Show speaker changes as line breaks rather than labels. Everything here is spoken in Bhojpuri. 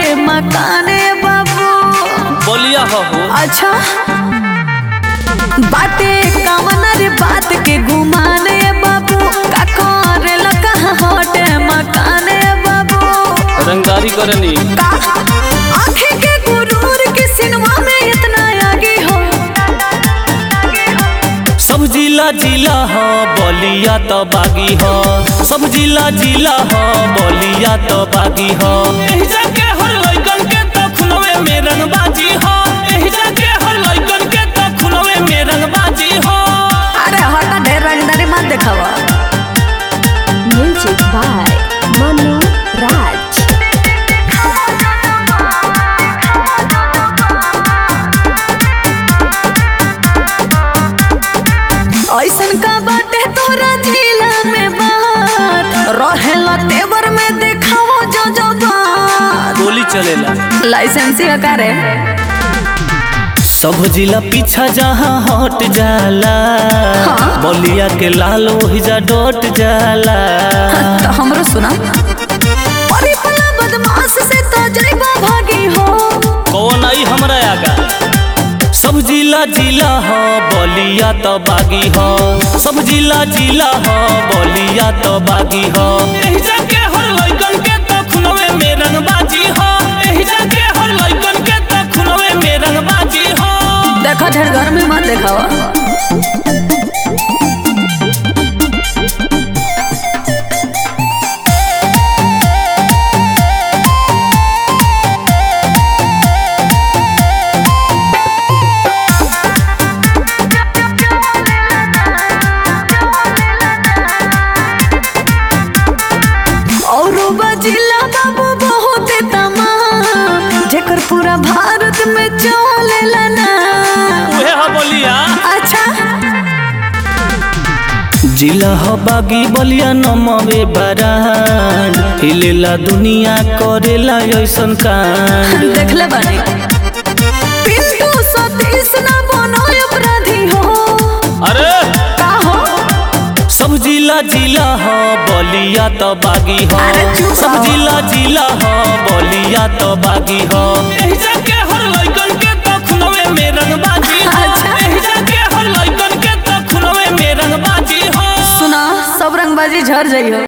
हटे मकाने बाबू
बोलिया हो हो
अच्छा बाटे कवन रे बात के घुमाने बाबू का करे लगा हटे मकाने बाबू
रंगदारी करनी
का आँखें के गुरूर के सिनेमा में इतना आगे हो
सब जिला जिला हो बोलिया तो बागी हो सब जिला जिला हो बोलिया तो बागी हो एही जाके हर लइकन के तो खुलवे में रंगबाजी हो एही जाके हर लइकन के तो खुलवे में रंगबाजी हो
अरे हटा ढेर रंगदारी मत दिखावा
Music by Manu Raj.
ऐसन का बाटे तोरा जिला में बात रहेला तेवर में देखाओ जो जो बात
गोली चलेला
लाइसेंसी करे
सब जिला पीछा जहाँ हट जाला
हाँ।
बोलिया के लाल वही जा डोट जाला
तो हमरो सुना अरे पला बदमाश से तो जइबा भागी हो
कौन आई हमरा आगा सब जिला जिला हो बोलिया तो बागी हो सब जिला जिला हो बोलिया तो बागी हो एही जाके हर लइकन के तो खुनवे में रंगबाजी हो एही जाके हर लइकन के तो खुनवे में रंगबाजी हो
देखा ढेर घर में मत देखावा औरो बजिला बाबू बहुत तमाम जेकर पूरा भारत में चलेला ना
उहे हो बोलिया
अच्छा
जिला हो बागी बोलिया नमवे बरान हिलेला दुनिया करेला ऐसन कांड
देखले बानी पिंटू सतीश ना बनो अपराधी हो
अरे
का हो
सब जिला जिला हो बोलिया तो बागी हो
अरे चुप
सब
रहो।
जिला जिला हो बोलिया तो बागी हो एही जाके हर लइकन के तो खुनवे में रंगबाजी हो
अच्छा।
एही जाके हर लइकन के तो खुनवे में रंगबाजी हो
सुना सब रंगबाजी झड़ जाइयो